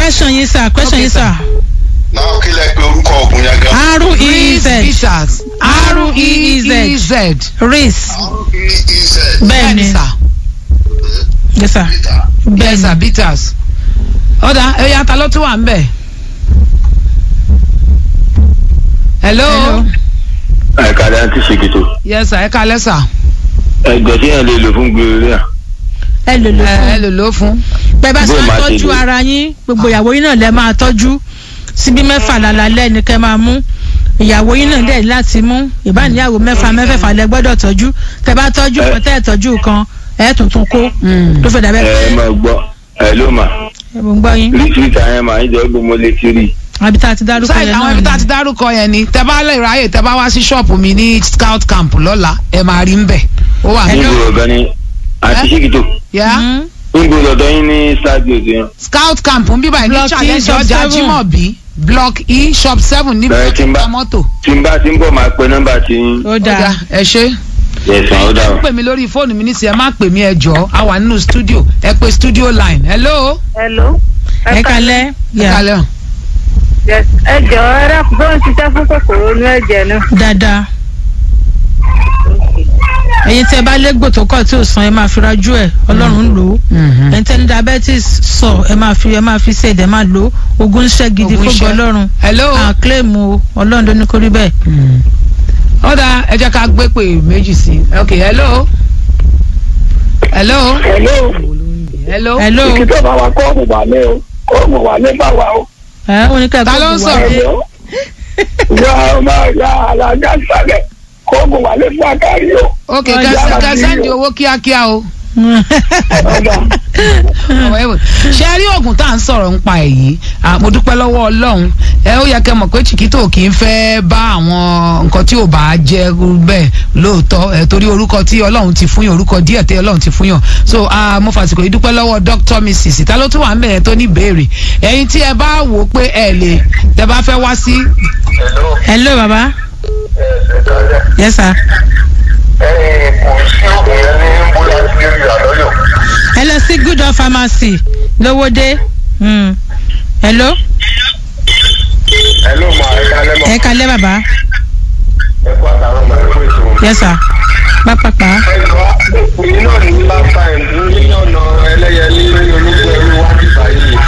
question yín sir question Okay, yín sir. náà kí lẹ pé orúkọ oògùn yẹn gan. r e Reese z bitters R-E-E-Z. R-E-E-Z reese r-e-e-z. bẹ́ẹ̀ ni sà yes sir Peter. bẹ́ẹ̀ yes sir ni bitters ọ̀dà ẹ̀yà ta ló tún wà ń bẹ̀. hello. Hello. àìkàdá ti ṣèkìtò yes sir ẹ kalẹ́ sà. ẹgbẹ́ tí yẹn lè lò fún gbèrè à. ẹ lò lò ẹ ẹ fún lò ló fún. bẹ́ẹ̀ bá ṣe Bó máa máa ṣe tọ́jú lò. ara yín gbogbo ìyàwó yín náà lẹ máa tọ́jú síbí mẹ́fà lálálẹ́ ni kẹ́ máa mú ìyàwó yín náà dẹ̀ láti mú ìbáníyàwó mẹ́fà mẹ́fẹ̀fà lẹ gbọ́dọ̀ tọ́jú tẹ́ bá tọ́jú Ẹ- kan tẹ́ ẹ̀ tọ́jú kan ẹ̀ tuntun kó tó fẹ́ dàbẹ́ ẹ pé máa gbọ́ ẹ ló mà ẹ mò ń gbọ́ yín rìtìrìtà yẹn mà ń jẹ́ gbogbo mo lè ti rí i. àbí tá a ti dárúkọ sáyẹn yẹn àwọn náà ibi tá a ni ti dárúkọ yẹn ni tẹ bá lè ráyè tẹ bá wá sí ṣọ́ọ̀pù mi ní scout camp lọ́la ẹ máa rí ń bẹ̀ ó wà ní. níbo ọ̀gá ni àti Ẹ? ṣèkìtò Yeah? Mhm. níbo lọ́dọ̀ yín ní stadium yẹn. scout camp ń bíbá ní Block E, challenge shop ọjà seven. Jimobi block e shop seven níbi Bẹ̀rẹ̀ tó tí ti ń ń bá- ta mọ́tò. tí n bá ti ń bọ̀ máa pe nọ́mbà tí yín. ó Ó dáa dáa, ẹ ṣe. yẹsàn ó dà ẹ o. pè mí lórí fóònù mi nísìnyí ẹ má pè mí ẹ jọ a wà nínú studio ẹ pé studio line hello. Hello. ẹ kalẹ́ ẹ yà kalẹ́ o. Yes. ẹ jọ ẹ dákun tó ń ṣiṣẹ́ fún kòkòrò inú ẹ̀jẹ̀ náà. dáadáa ẹ̀yin tẹ́ bá légbò tó kọ̀ tí ò san ẹ máa fi rajú ẹ̀ ọlọ́run ń lò ó ẹ̀yin tẹ́ ní diabetes sọ ẹ máa fi ẹ máa fi ṣe ẹ̀dẹ̀ máa lò ó ogun ń ṣẹ́ gidi Ogun fún ṣẹ́. ọlọ́run hello. à claim o ọlọ́run ló ní kó rí bẹ́ẹ̀. ó dáa ẹ jẹ́ ká gbé pè méjì sí i ok hello. hello. Hello. hello. hello Ìkìtọ̀ bá wa kọ́ọ̀mù wà ní o. Kọ́ọ̀mù wà ní bá wa o. ẹ ó ní ká Ta ló ń sọ̀rọ̀? Hello. Ìyá ọmọ ìyá alága sálẹ̀. Kọ́ọ̀mù wà ní fún akárí o. ok Ọjà kẹsàn àti kẹsàn di yíyọ. owó kíákíá o. Ọ̀dà. ọ̀rọ̀ ẹ̀wò ṣe rí oògùn tá à ń sọ̀rọ̀ ń pa èyí à, mo dúpẹ́ lọ́wọ́ ọlọ́run ẹ ó yẹ kẹ́ mọ̀ pé chiquito kì í fẹ́ bá àwọn nǹkan tí ò bá jẹ́ bẹ́ẹ̀ lóòótọ́ ẹ torí orúkọ tí ọlọ́run ti fún yàn orúkọ díẹ̀ tí ọlọ́run ti fún yàn so ah, mo fàsìkò yìí dúpẹ́ lọ́wọ́ dr mrs ta ló tún wà ń bẹ̀rẹ̀ tó ní ìbéèrè ẹ̀yin tí ẹ bá wò ó pé ẹ lè tẹ bá fẹ́ wá sí hello hello baba ẹ ṣe kálẹ̀. yes sir ẹ̀yin kò sí oògùn yẹn ní bólásílẹ̀ àlọ́yọ̀. ẹ lọ sí good of pharmacy lówódé Hmm. hello hello ma ẹ kálẹ̀ mọ́. ẹ kalẹ́ baba ẹ kó àtàwọn ọmọ ẹ kó èso. yes sir pápápá ẹ jọ èyí náà ní last time ní ọ̀nà ẹlẹ́yẹlé lórí ológun ẹrú wájú báyìí.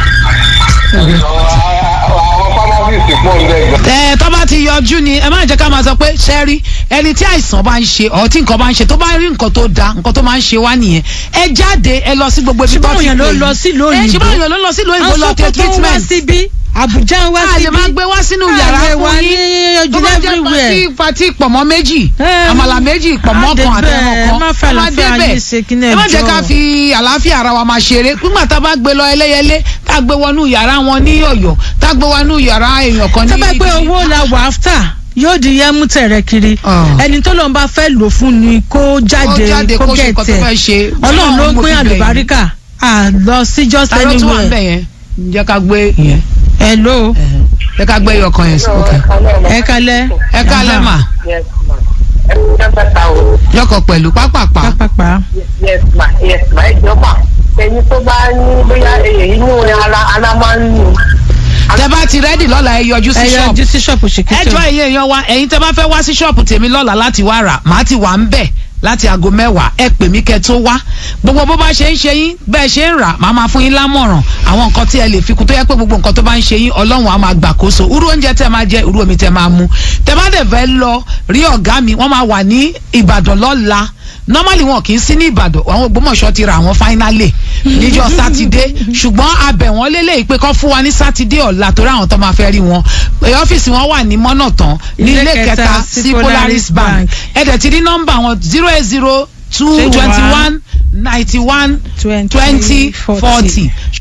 àwọn pharmacist pọ̀ ń bẹ̀ gan. ẹ tó bá ti yọjú ni ẹ má jẹ́ ká máa sọ pé ṣẹ́rí ẹni tí àìsàn bá ń ṣe ọ̀ tí nǹkan bá ń ṣe tó bá rí nǹkan tó da nǹkan tó máa ń ṣe wá nìyẹn ẹ jáde ẹ lọ sí gbogbo ibi ṣùgbọ́n tó ti òyìn ló pè lọ yín. sílùú ẹ òyìnbó ṣùgbọ́n òyìn ló lọ sílùú òyìnbó lọ tẹ Àwọn Sókótó ń wá treatment síbí Àbújá ń wá a síbí lè máa gbé wá sínú A yàrá lè wá fún ní yín tó ojú bá jẹ́ everywhere. pati pati pọ̀mọ́ méjì Ẹ, àmàlà méjì pọ̀mọ́ á kan débẹ̀, àtẹ̀wọ̀n kan má fẹ́ ẹ má àlàáfíà débẹ̀. yín ṣe kí ní ẹ má jẹ́ ẹjọ́. ká fi àlàáfíà ara wa máa ṣeré nígbà tá a bá gbé lọ ẹlẹ́yẹlé tá a gbé wọnú yàrá wọn ní ọ̀yọ́ tá a gbé wọnú yàrá èèyàn kan ní tó bá pé owó la wà áfítà yóò di yẹmú tẹ̀rẹ̀ kiri Ah. ẹni tó lọ́n bá fẹ́ lò fún ni kó jáde jáde kó kó ṣe nǹkan tó gẹ̀tẹ̀ fẹ́ ṣe. ọlọ́run ló ń mo pín fi bẹ̀ yín. àlùbáríkà à lọ sí just ta ló tún wà ń anywhere bẹ̀ yẹn jẹ́ ká gbé yẹn hello jẹ́ ká gbé yọkan yẹn sí ok ẹ kalẹ́ ẹ kálẹ̀ mà Yes ma. ẹ kú jẹ́ ta o. yọkọ̀ pẹ̀lú pápápá pápápá Yes ma. Yes ma. ẹ jọ ma. ẹni tó bá ní bóyá inú ara ara máa ń nù. tẹ bá ti rẹ́dì lọ́la ẹ yọjú sí ẹ ṣọ́ọ̀bù yọjú sí ṣọ́ọ̀pù ẹ ṣèkìtì jọ ẹ̀yin èèyàn wa ẹ̀yin tẹ bá fẹ́ wá sí ṣọ́ọ̀bù tèmi lọ́la láti wá rà màá ti wà ń bẹ̀ láti aago mẹ́wàá ẹ pè mí kẹ́ tó wá gbogbo bó bá ṣe ń ṣe yín bẹ́ẹ̀ ṣe ń rà màá máa fún yín lámọ̀ràn àwọn nǹkan tí ẹ lè fi kún tó yẹ pé gbogbo nǹkan tó bá ń ṣe yín ọlọ́run á máa gbàkóso irú oúnjẹ tẹ máa jẹ irú omi tẹ máa mu tẹ bá dẹ̀ fẹ́ lọ rí ọ̀gá mi wọ́n máa wà ní ìbàdàn lọ́la normally wọn kì í sí ní ìbàdàn àwọn ògbómọ̀ṣọ́ ti ra àwọn finally níjọ́ sátidé ṣùgbọ́n abẹ̀ wọ́n lélẹ̀ pé kọ́ fún wa ní sátidé ọ̀la torí àwọn tó máa fẹ́ rí wọn Ẹ, ọ́fíìsì wọn wà ní mọ́nàtán ní ilé kẹta sí polaris bank ẹ̀dẹ̀ ti ní nọ́mbà wọn zero eight zero two twenty one ninety one twenty forty